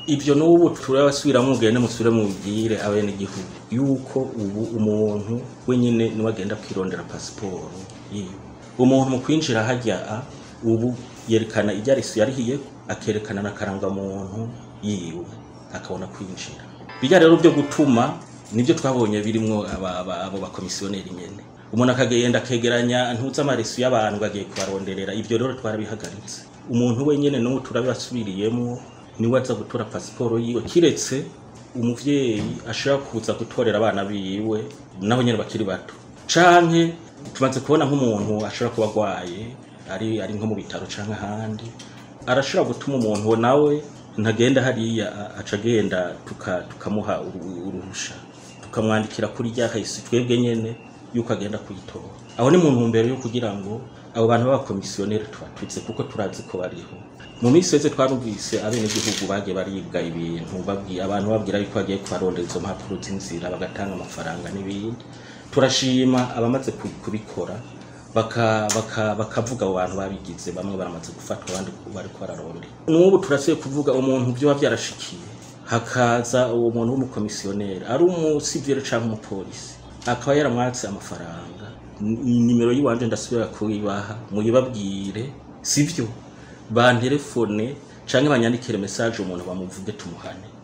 ibyo n'ubu turabasubiramo mugende musubire mubwire abenegihugu yuko ubu umuntu wenyine niwe agenda kwirondera pasiporo yiwe umuntu mu kwinjira hajya a ubu yerekana ibyarisu yarihiye akerekana na karangamuntu yiwe akabona kwinjira bijya rero byo gutuma nibyo twabonye birimwo aba- aba- abo bakomisiyoneri nyene umuntu akagenda akegeranya ntuzi amarisu y'abantu ngo agiye kubaronderera ibyo rero twarabihagaritse umuntu wenyene n'ubu turabibasubiriyemo niwe aza gutora pasiporo yiwe kiretse umuvyeyi ashobora kuza gutorera abana biwe nabo nyene bakiri bato canke tumaze kubona nk'umuntu ashobora kuba agwaye ari ari nko mu bitaro canke ahandi arashobora gutuma umuntu nawe ntagenda hariya a- aca agenda tuka- tukamuha uru- uruhusha tukamwandikira kuri rya kahisi twebwe nyene yuko agenda kuyitora aho ni mu ntumbero yo kugira ngo abo bantu b'abakomisiyoneri tubatutse kuko turazi ko bariho mu minsi yose twarumvise abenegihugu bagiye baribwa ibintu babwi- abantu babwira yuko bagiye kubarondera izo mpapuro z'inzira bagatanga amafaranga n'ibindi turashima abamaze ku- kubikora baka- baka- bakavuga abo bantu babigize bamwe baramaze gufatwa abandi bariko bararondera n'ubu turasiye kuvuga umuntu byoba byarashikiye hakaza uwo muntu w'umukomisiyoneri ari umusivire cyangwa umupolisi akaba yaramwatse amafaranga Ni- nimero y'iwanje ndasubira kuyibaha muyibabwire sivyo bantelefone canke banyandikire message umuntu bamuvuge tumuhane